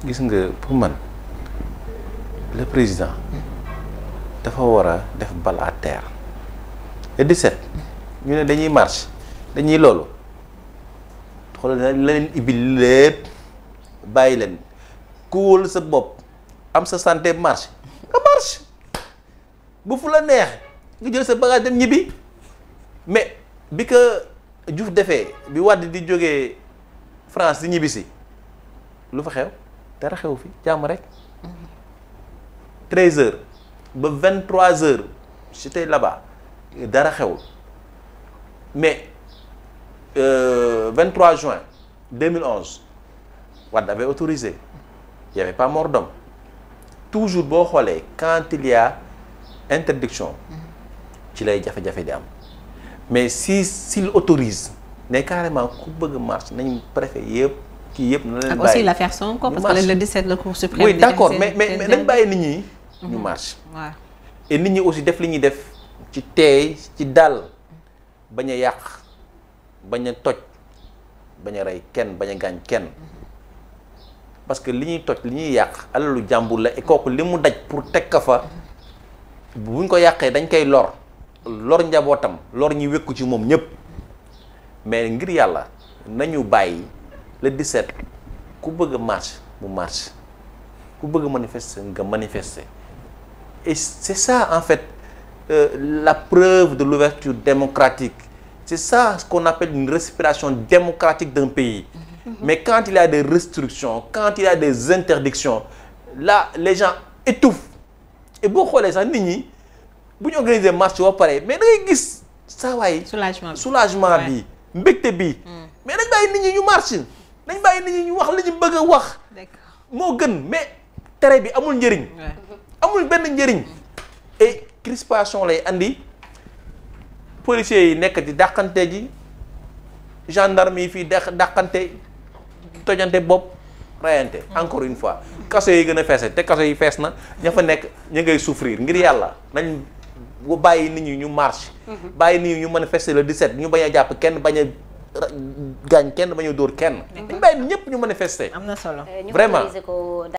gis nga pour man le président dafa war a def bal à terre le 17 ñu ne dañuy marche dañuy loolu xoolal la leen ibbi lépp bàyyi leen ku wóolu sa bopp am sa santé marche nga marche bu fu la neex nga jël sa bagage dem ñibbi mais bi ko Diouf defee bi Wade di jógee France di ñibbi si lu fa xew dara xew fi jàmm rek 13 heures ba 23 heures j'étais là-bas dara xewul mais euh, 23 juin 2011 Wade avait autorisé il y avait pas mort d'homme toujours boo xoolee quand il y a interdiction ci lay jafe-jafe di am mais si s'il autorise ne carrément ku bëgg marche nañ préfet yëpp kii yëpp na leen ak bàyyi aussi l'affaire Sonko ñu parce que marche. le 17 la Cour suprême. oui di d'accord def mais seen- mais seen mais seen- nañ bàyyi nit ñi ñu marche waaw et nit ñi aussi def li ñuy def ci teey ci dal bañ a yàq bañ a toj bañ a rey kenn bañ a gaañ kenn parce que li ñuy toj li ñuy yàq alalu jàmbur la et kooku li mu daj pour teg ka fa buñ ko yàqee dañ koy lor lor njabootam lor ñi wékku ci moom ñépp mais ngir yàlla nañu bàyyi le 17 ku bëgg a marche mu marche ku bëgg a manifester nga manifester et c'est ça en fait euh, la preuve de l'ouverture démocratique c'est ça ce qu'on appelle une respiration démocratique d'un pays mais quand il y a des restrictions quand il y a des interdictions là les gens étouffent et boo xoolee sax nit ñi bu ñu organiser marche ba pare mais da ngay gis saa waay soulagement bi. soulagement Ouais. bi mbégte bi mais dañ bàyyi nit ñi ñu marche dañ bàyyi nit ñi ñu wax li ñu bëgg a wax d'accord moo gën mais tere bi amul njëriñ ouais. amul benn njëriñ et crispation lay andi policiers yi nekk di dàqante ji gendarme yi fii dàq dàqante tojante bopp rayante encore une fois kaso yi gën a feese te kaso yi fees na ña fa nekk ña ngay souffrir ngir yàlla nañ bu bàyyi nit ñi ñu marche bàyyi nit ñi ñu manifester le 17 ñu bañ a jàpp kenn bañ a ra- gaañ kenn bañ a dóor kenn dañ bàyyi ñëpp ñu manifester am na solo. ñu Vraiment. autoriser ko